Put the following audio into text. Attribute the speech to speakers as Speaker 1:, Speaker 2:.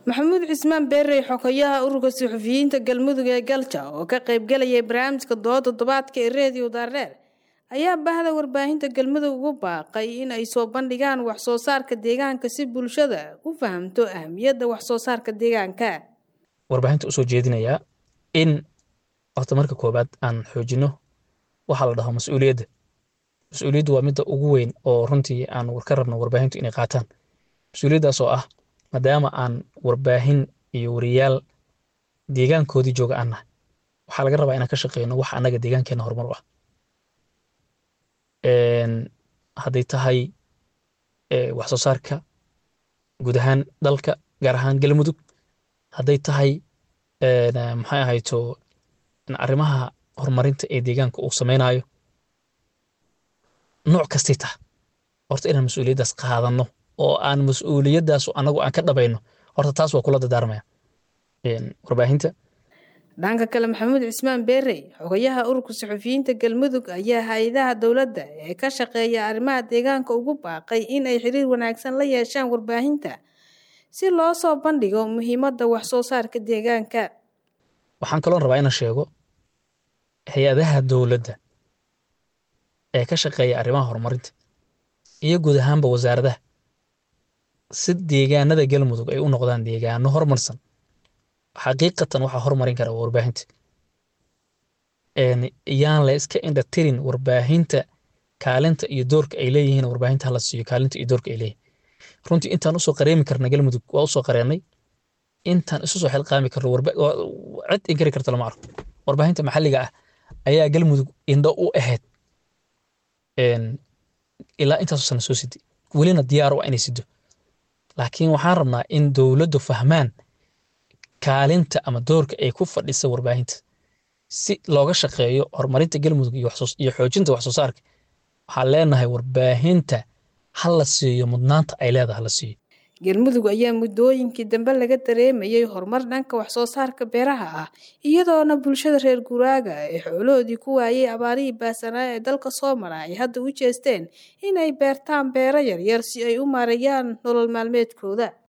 Speaker 1: maxamuud cismaan beerey xogayaha ururka suxufiyiinta galmudug ee galja oo ka qaybgalayay barnaamijka dooda toddobaadka ee reediyo daareer ayaa bahda warbaahinta galmudug ugu baaqay in ay soo bandhigaan waxsoo saarka deegaanka si bulshada u fahamto ahmiyadda waxsoo saarka deegaanka
Speaker 2: warbaahinta usoo jeedinayaa in horta marka koobaad aan xoojino waxaa la dhaho mas-uuliyadda mas-uuliyaddu waa midda ugu weyn oo runtii aan ka rabno warbaahintu inay qaataan mas-uuliyaddaas oo ah maadaama aan warbaahin iyo wariyaal deegaankoodii jooga aan nahay waxaa laga rabaa inaan ka shaqeyno wax annaga deegaankeena horumar u ah hadday tahay wax soo saarka guud ahaan dalka gaar ahaan galmudug hadday tahay maxay ahayto arrimaha horumarinta ee deegaanka uu samaynayo nooc kastay taha horta inaan mas-uuliyaddaas qaadanno oo aan mas-uuliyaddaas anagu aan ka dhabayno horta taas waa kula dadaarmaya warbaahinta
Speaker 1: dhanka kale maxamuud cismaan beerey xogayaha ururka suxufiyiinta galmudug ayaa hay-adaha dowladda ee ka shaqeeya arrimaha deegaanka ugu baaqay in ay xiriir wanaagsan la yeeshaan warbaahinta si loo soo bandhigo muhiimadda waxsoo saarka deegaanka
Speaker 2: waxaan kaloon rabaa inaan sheego hay-adaha dowladda ee ka shaqeeya arrimaha horumarinta iyo guud ahaanba wasaaradaha si deegaanada galmudug ay u noqdaan deegaano horumarsan xaqiiqatan waxaa horumarin kara warbaahinta yaan la iska indhatirin warbaahinta kaalinta iyo doorka ay leeyihiin warbaahinta hala siiyo kaalinta iyo doorka ay leeyihin runtii intaan usoo qareemi karna galmudug waa usoo qareenay intaan isu soo xilqaami karno cid inkari karta lama arko warbaahinta maxalliga ah ayaa galmudug indho u ahayd ilaa intaasoo sana soo siday welina diyaar waa inay sido laakiin waxaan rabnaa in dowladdu fahmaan kaalinta ama doorka ay ku fadhisa warbaahinta si looga shaqeeyo horumarinta galmudug iyo xoojinta waxsoo saarka waxaan leenahay warbaahinta ha la siiyo mudnaanta ay leedahay hala siiyo
Speaker 1: galmudug ayaa muddooyinkii dambe laga dareemayay horumar dhanka waxsoo saarka beeraha ah iyadoona bulshada reer guraaga ee xoolahoodii ku waayay abaarihii baasanaa ee dalka soo mara ay hadda u jeesteen inay beertaan beero yaryar si ay u maareeyaan nolol maalmeedkooda